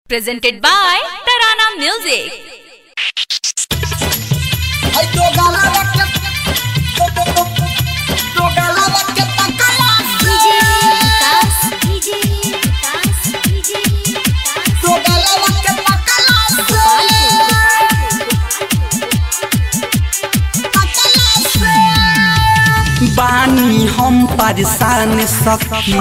Presented by Tarana Music. Ay, do galera que... Do, do, do, do galera que tá calado. Do galera que tá calado. Tá calado. बानी हम परेशान सखी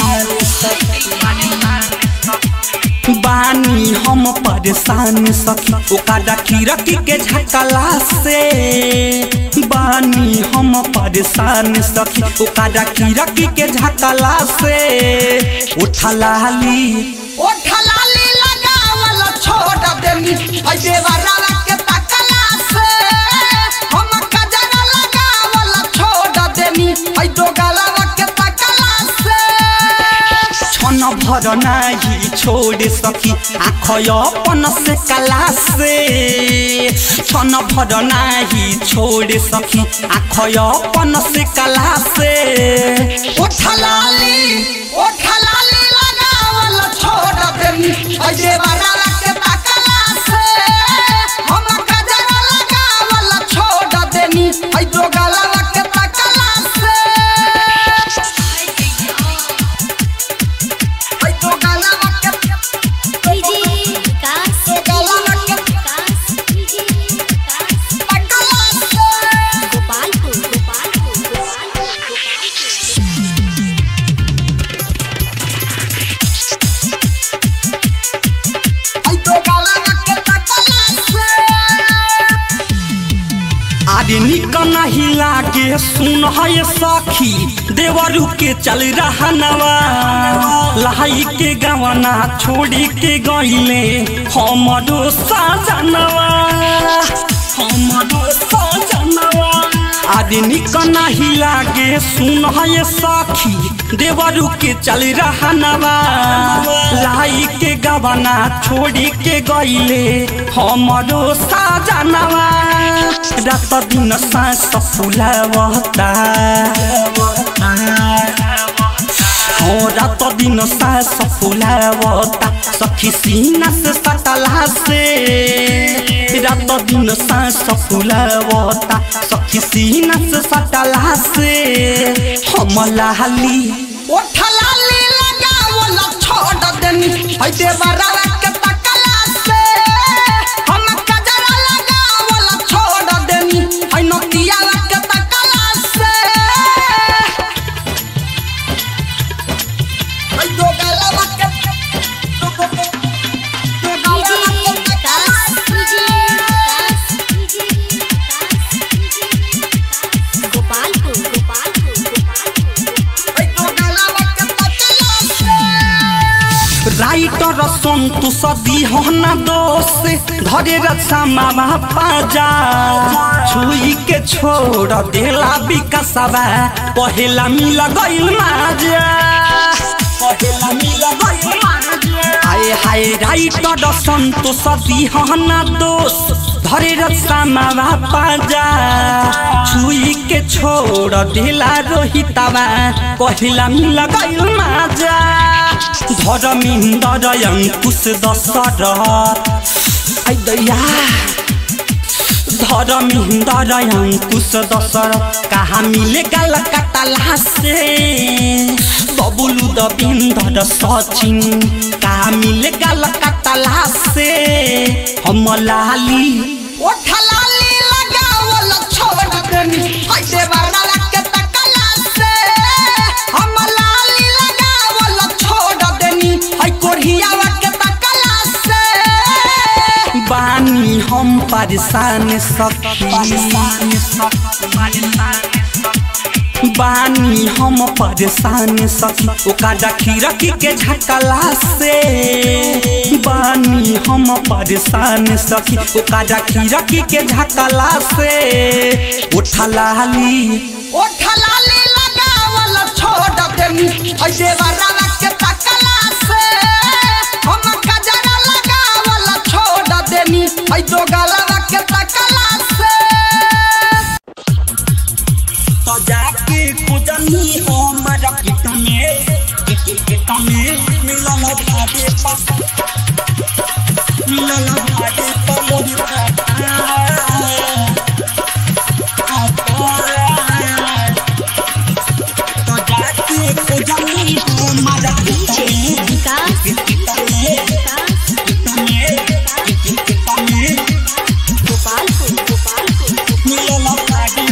बानी हम परेशान सखी ओकरा खिड़की के झकला से बानी हम परेशान सखी ओकरा खिड़की के झकला से उठलाली ओ ठलाली लगावल छोड़ देनी आई देवरावा के तकला से हम कजरा लगावल छोड़ देनी आई दो गलवा के तकला से छन भर नाही छोड़ सकी आँख अपन से कला से छन भर नाही छोड़ सकी आँख अपन से कला से ओ ठलाली ओ ठलाली लगावल छोड़ देनी आई देवरावा के तकला से हम कजरा लगावल छोड़ देनी आई दो गलवा के तकला से आई दो गलवा के आई दो गलवा के तकला से आरे निकन हिला के सुन है सखी देवरू के चल रहा नवा लहाई के गवना छोड़ी के गईले हमरो साजनवा हमरो साजनवा आरे निकन हिला के सुन है सखी देवरू के चल रहा नवा लाई के गवना छोड़ी के गईले हमरो साजनवा रात दिन सास फुलावता हो रात दिन सास फुलावता सखी सीना से सटला से रात दिन सास फुलावता सखी सीना से सटला से हम लाली ओ ठलाली लगावल छोड़ देनी आई देवरावा के तकला से हम कजरा लगावल छोड़ देनी आई नतिया के तकला से आई दो गलवा के दो दो दो दो गलवा के तकला आई दो गलवा के तकला से राइटर सन्तु सदी हना दोष धरे रक्षा मामा पाजा छुई के छोड़ देला विकासबा पहेला मिल गइल माजा पहेला मिल गइल माजा हाय हाय राइटर सन्तु सदी हना दोष धरे रक्षा मामा पाजा छुई के छोड़ देला रोहितबा पहेला मिल गइल माजा धर्मिन्दर अङ्कुश दशरथ ऐ दैया धर्मिन्दर अङ्कुश दशरथ कहाँ मिले गल कटला से बबुलु दबिन्दर सचिन कहाँ मिले गल कटला से हम लाली ओ ठलाली लगावल छोड़ देनी आई देवरावा के तकला से हम लाली लगावल छोड़ देनी आई कोढ़ियावा के तकला से बानी हम परेशान सखी बानी हम परेशान सखी ओकरा खिड़की के झकला से बानी हम परेशान सखी ओकरा खिड़की के झकला से उठलाली ओ ठलाली लगावल छोड़ देनी आई देवरावा के तकला से हम कजरा लगावल छोड़ देनी आई दो गलवा के तकला से तो जाके खुदनी हमारा कितने कितने मिलन भागे पास मिलल भाड़े पमोर भातार तो जाके खोजनी हमारा विकास गोपालपुर गोपालपुर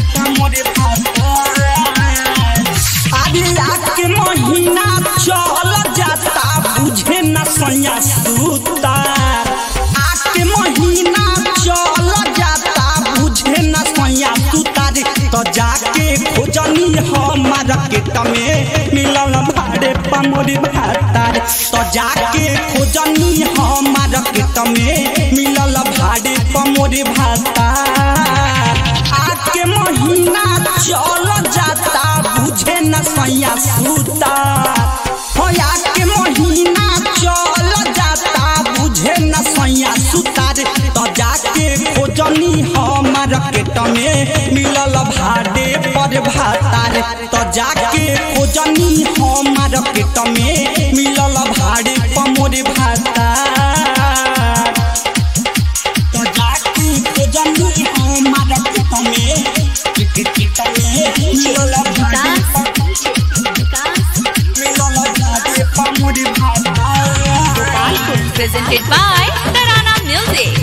के महीना चल जाता बुझे न सैया सुतार आके महीना चल जाता बुझे न सैया सुतार तो जाके खोजनी हमार केट में मिलल भाड़े पमोरी भातार तो जाके खोजनी हमार केट में मिलल भाड़े पमोरी भातार आके महीना चल जाता बुझे न सैया सुता हो आके महीना चल जाता बुझे न सैया सुतार तो जाके खोजनी हमार केट में मिलल भाड़े पर भातार तो जाके खोजनी हमार केट में मिलल भाड़े पमोर भातार तो जाके खोजनी हमार केट में केट में मिलल भाड़े विकास मिलल भाड़े पमोर भातार Gopalpur presented by Tarana Music.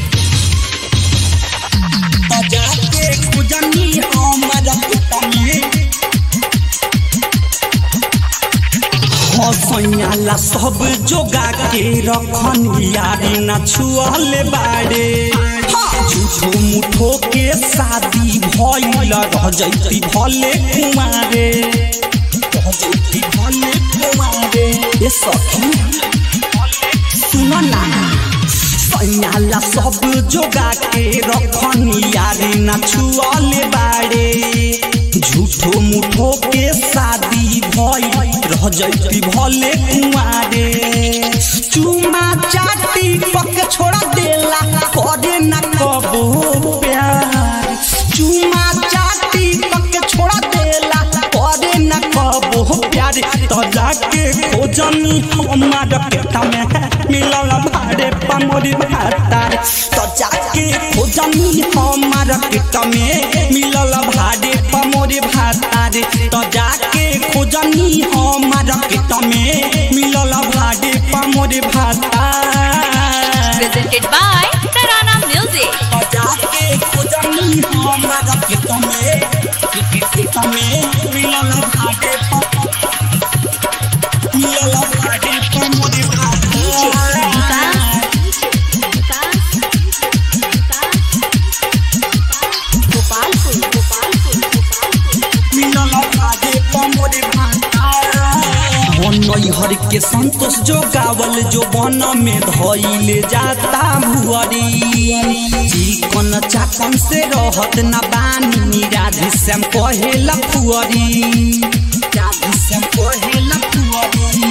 जाके खुजनी हमर पुतमे हसैयाला सब जोगा के रखन यारी न छुअले बाड़े झूठो मुठो के शादी भइल रह जैती भले कुमारे रह जैती भले कुमारे ए सखी सुन ना सैयाला सब जोगा के रखनी यारी न छुअले बाड़े झूठो मुठो के शादी भई रह जैती भले कुआरे चुमा चाटी पक छोड़ा देला करे न कबो प्यार चुमा चाटी पक छोड़ा देला करे न कबो प्यार तो जाके खोजनी हमार केटा में मिलल भाड़े पमोरी भातार तो जाके खोजनी हमार केटा में मिलल भाड़े पमोरी भातार तो जाके खोजनी हमार केटा में मिलल भाड़े पमोरी भातार Presented by Tarana Music. तो जाके खोजनी हमार केटा में केटा में मिलल भाड़े मिलल भाड़े पमोरी भातार गोपालपुर गोपालपुर हर के संतोष जो गावल जो बन में धइले जाता भुअरी चिकन चाकन से रहत न बानी राधे श्याम कहे लखुअरी राधे श्याम कहे लखुअरी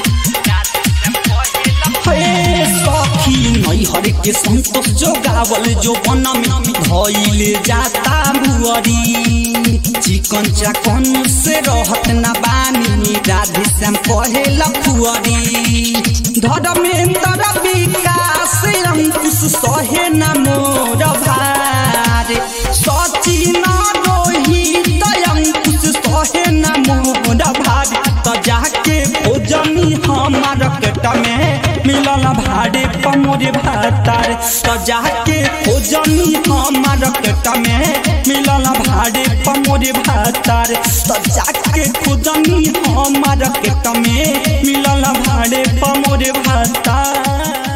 हे सखी नैहर के संतोष जो गावल जो बन में धइले जाता भुअरी चिकन चाकन से रहत न बानी राधे श्याम कहे लखुअरी धर्मेंद्र विकास अंकुश सहे न मोर भार सचिन रोहित अंकुश सहे न मोर भार त जाके भोजनी हमार केट में मिलल भाड़े पमोरे भातार त जाके भोजनी हमार केट में मिलल भाड़े पमोरे भातार त जाके भोजनी हमार केट में मिलल भाड़े पमोरे भातार